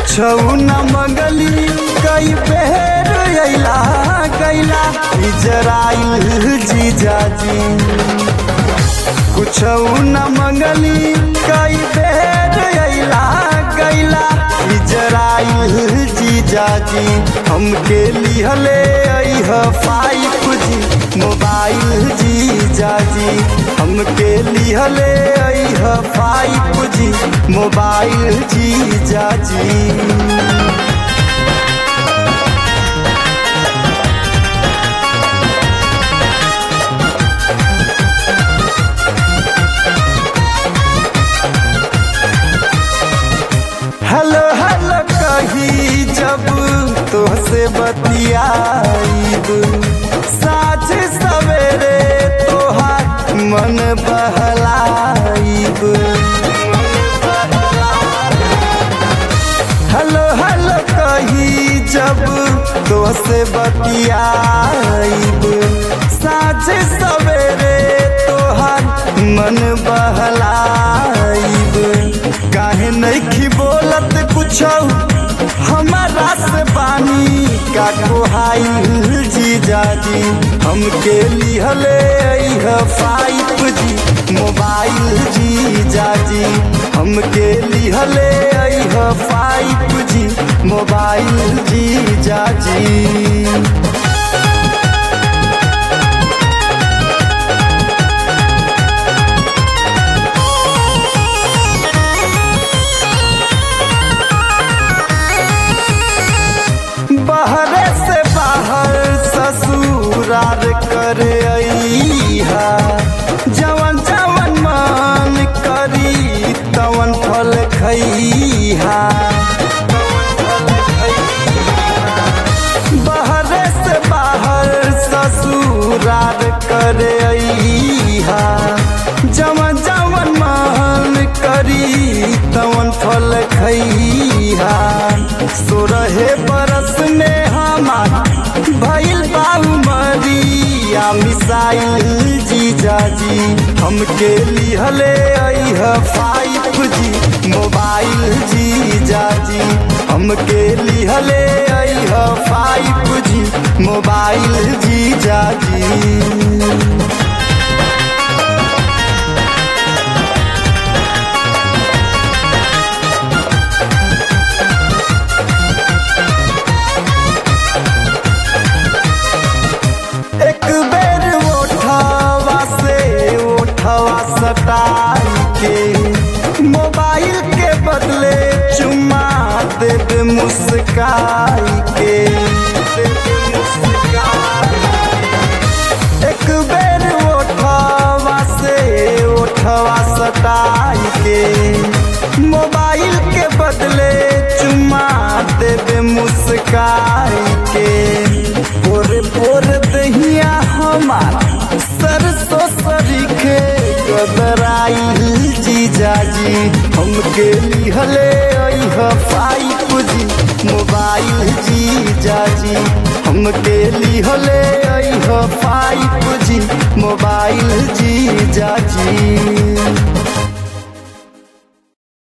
कुछौ न मंगली कई बेर अइला गैला इजराइल जीजाजी कुछौ न मंगली कई बेर अइला गैला इजराइल जीजाजी हमके लिहले अइह फाइव जी मोबाइल जीजाजी हमके लिहले अइह फाइव जी मोबाइल जीजाजी हेलो हेलो कही जब तोहसे बतियाईब साझ सवेरे तोहार मन बहलाईब हेलो हेलो कही जब तोहसे बतियाईब साझ सवेरे तोहार मन बहलाईब काहे नहीं बोलत कुछो हमारा से बानी का कोहाइल जीजाजी हमके लिहले अइह फाइव जी मोबाइल जीजाजी हमके लिहले अइह फाइव जी मोबाइल जीजाजी बहरे से बाहर ससुरार कर अइहा जवन जवन मन करी तवन फल खइहा बहरे से बाहर ससुरार कर अइहा जवन जवन मन करी तवन फल खइहा सोरहे बरस में हमार भइल बाबू मरिया मिसाइल जीजाजी हमके लिहले अइह फाइव जी मोबाइल जीजाजी हमके लिहले अइह फाइव जी मोबाइल जीजाजी एक बेर ओठवा से ओठवा सटाई के मोबाइल के बदले चुम्मा देवे मुस्काई के देवे मुस्काई के। एक बेर ओठवा से ओठवा सटाई के मोबाइल के बदले चुम्मा देवे मुस्काई के पोरे पोरे दहिया हमार सरसों सरीखे गदराइल जीजाजी हमके लिहले अइह फाइव जी मोबाइल जीजाजी हमके लिहले अइह फाइव जी मोबाइल जीजाजी